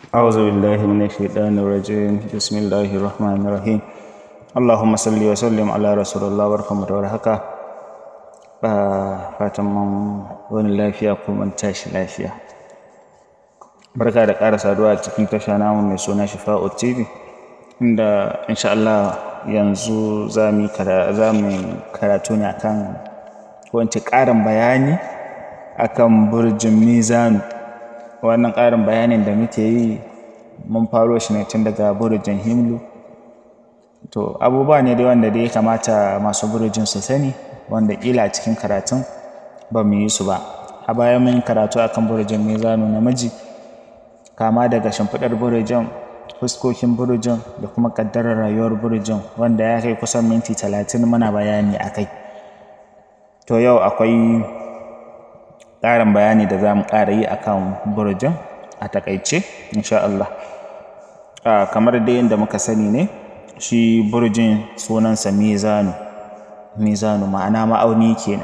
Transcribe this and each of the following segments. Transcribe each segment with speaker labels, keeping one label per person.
Speaker 1: أعوذ بالله من الشيطان الرجيم بسم الله الرحمن الرحيم اللهم صل وسلم على رسول الله barkamu da warhaka ba fatan mun wani lafiya ko mun tashi lafiya barka da ƙara saduwa a cikin tasha namu mai suna Shifa'u TV inda insha Allah yanzu za mu karatu ne akan ko ƙarin bayani akan burjin mizanu wannan ƙarin bayanin da muke yi mun faro shi ne tun daga burjin himlu to abubuwa ne dai wanda dai ya kamata masu burjin su sani wanda ƙila a cikin karatun ba mu yi su ba a baya mun karatu akan burjin mizanu namiji kama daga shimfiɗar burjin fuskokin burjin da kuma ƙaddarar rayuwar burjin wanda ya kai kusan minti talatin muna bayani a kai to yau akwai ƙarin bayani da za mu ƙara yi akan burjin a takaice insha Allah kamar dai yadda muka sani ne shi burjin sunansa mizanu mizanu ma'ana ma'auni kenan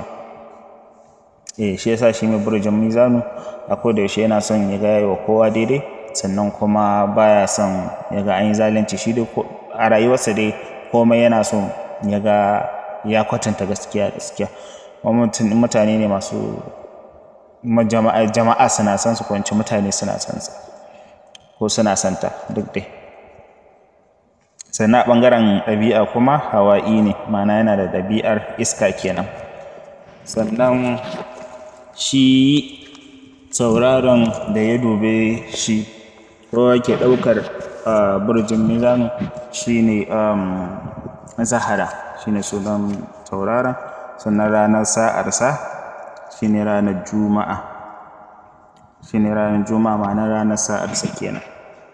Speaker 1: eh shi yasa shi mai burjin mizanu a koda yaushe yana son ya ga wa kowa daidai sannan kuma baya son ya ga an yi zalunci shi dai a rayuwarsa dai komai yana son ya ga ya kwatanta gaskiya gaskiya mutane ne masu jama'a suna san su kwanci mutane suna san sa ko suna santa duk dai sannan a ɓangaren ɗabi'a kuma hawa'i ne ma'ana yana da ɗabi'ar iska kenan sannan shi sauraron da ya dube shi ko yake ɗaukar burjin mizanu shine zahara shine sunan tauraron sannan ranar sa'arsa shine ranar juma'a shine ranar juma'a ma'ana ranar sa'arsa kenan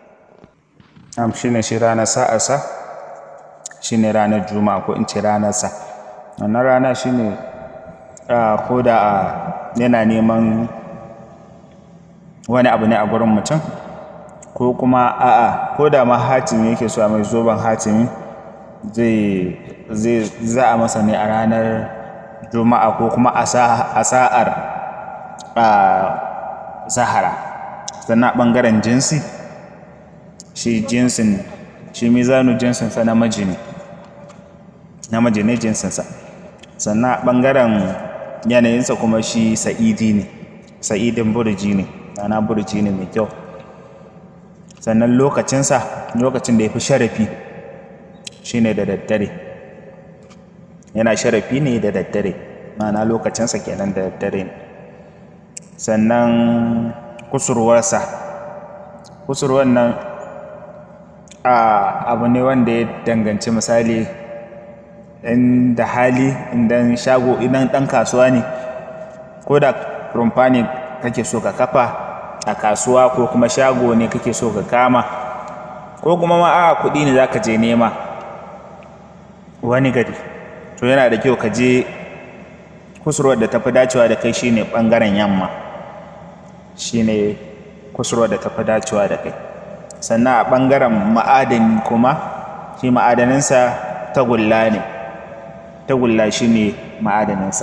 Speaker 1: am shine shi ranar sa'arsa shine ranar juma'a ko in ce ranarsa wannan rana shine ko da yana neman wani abu ne a gurin mutum ko kuma a'a ko da ma hatimi yake so a mai zoben hatimi zai zai za a masa ne a ranar juma'a ko kuma a sa'ar zahara sannan ɓangaren jinsi shi jinsin shi mizanu jinsinsa namiji ne namiji ne jinsinsa sannan ɓangaren yanayinsa kuma shi sa'idi ne sa'idin burji ne ana burji ne mai kyau sannan lokacinsa lokacin da ya fi sharafi shi ne da daddare yana sharafi ne da daddare ma'ana lokacinsa kenan da daddare ne sannan kusurwarsa kusurwar nan abu ne wanda ya danganci misali in da hali idan shago idan ɗan kasuwa ne ko da rumfa ne kake so ka kafa a kasuwa ko kuma shago ne kake so ka kama ko kuma ma a kuɗi ne za ka je nema wani gari to yana da kyau ka je kusurwar da tafi dacewa da kai shine ɓangaren yamma shine kusurwar da tafi dacewa da kai sannan a ɓangaren ma'adani kuma shi ma'adaninsa tagulla ne tagulla shi ne ma'adaninsa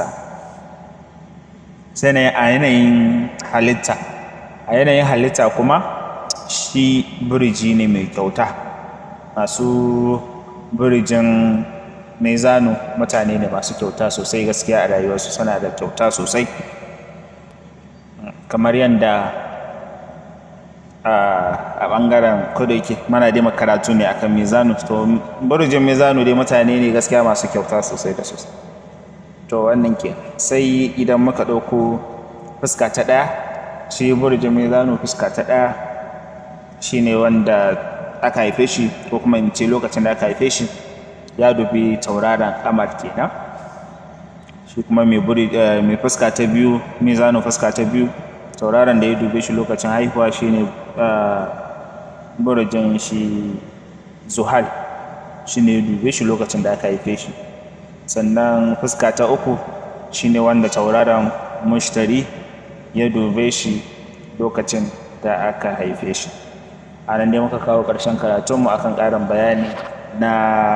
Speaker 1: sannan a yanayin halitta a yanayin halitta kuma shi biriji ne mai kyauta masu birijin mezanu mutane ne masu kyauta sosai gaskiya a rayuwarsu suna da kyauta sosai kamar yadda a ɓangaren kudu yake mana dai makaratu ne akan mizanu to burjin mizanu dai mutane ne gaskiya masu kyauta sosai da sosai to wannan ke sai idan muka ɗauko fuska ta ɗaya shi burjin mizanu fuska ta ɗaya shine wanda aka haife shi ko kuma in ce lokacin da aka haife shi ya dubi tauraron kamar kenan shi kuma mai fuska ta biyu mizanu fuska ta biyu tauraron da ya dube shi lokacin haihuwa shine burjin shi zuhal shine ya dube shi lokacin da aka haife shi sannan fuska ta uku shine wanda tauraron mushtari ya dube shi lokacin da aka haife shi a nan dai muka kawo ƙarshen karatunmu akan ƙarin bayani na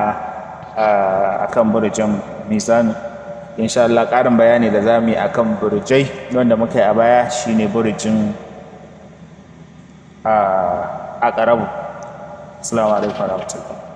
Speaker 1: akan burjin mizanu insha Allah ƙarin bayani da za mu yi akan burjai wanda muka yi a baya shine burjin a ƙarabu assalamu alaikum warahmatullahi